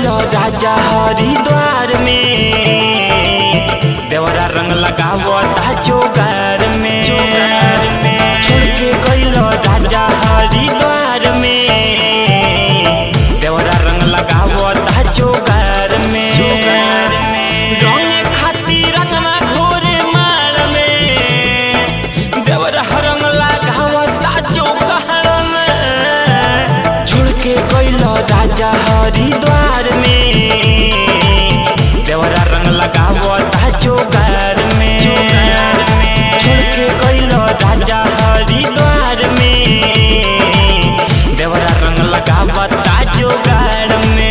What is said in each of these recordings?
राजा हरिद्वार में देवरा रंग लगावता जोगार में छोड़ के गइल राजा हरिद्वार में देवरा रंग लगावता जोगार में रंग खातिर रंगना घोरे मार में देवरा रंग लगावता जोगार में छोड़ के गइल राजा हरिद्वार में देवरा रंग लगावता जोगार में छोड़ के गइल राजा हरिद्वार में देवरा रंग लगावता जोगार में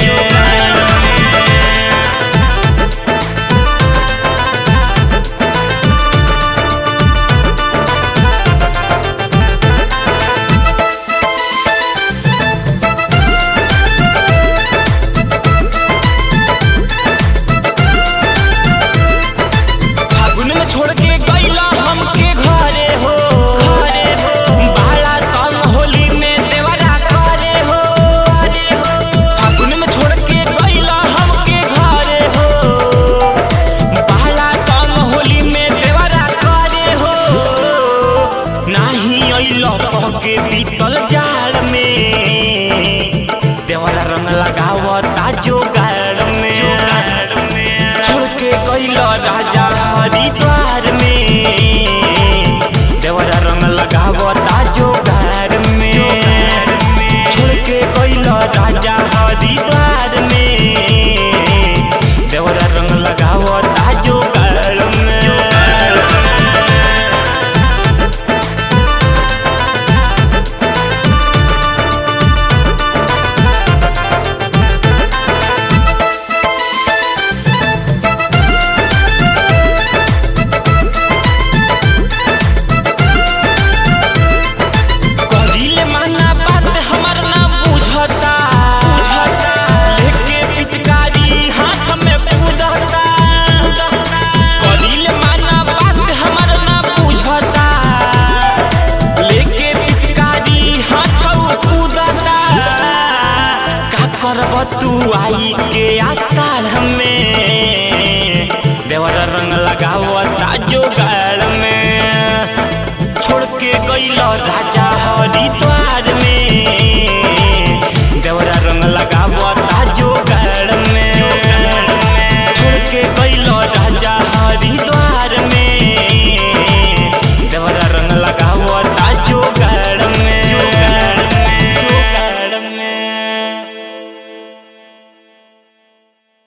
फागुन में छोड़ के गइला हमके घरे हो घरे हो बाला तम होली में देवरा करे हो करे हो फागुन में छोड़ के गइला हमके घरे हो बाला तम होली में देवरा करे हो नाही अइलो के बीतल जाड़ में देवरा रंग लगावता जोगाड़ में छोड़ के गइल राजा हरिद्वार में देवरा रंग लगावता जोगार में छोड़ के गइल राजा हरिद्वार में देवरा रंग लगावता जोगार में करिले माना बात हमर ना बुझता बुझता लेके पिचकारी हाथ में कूदता करिले माना बात हमर ना बुझता लेके पिचकारी हाथ कूदता का करब तू आई के आषाढ़ में देवर रंग लगावता जोगाड़ में छोड़ के गइल राजा हरिद्वार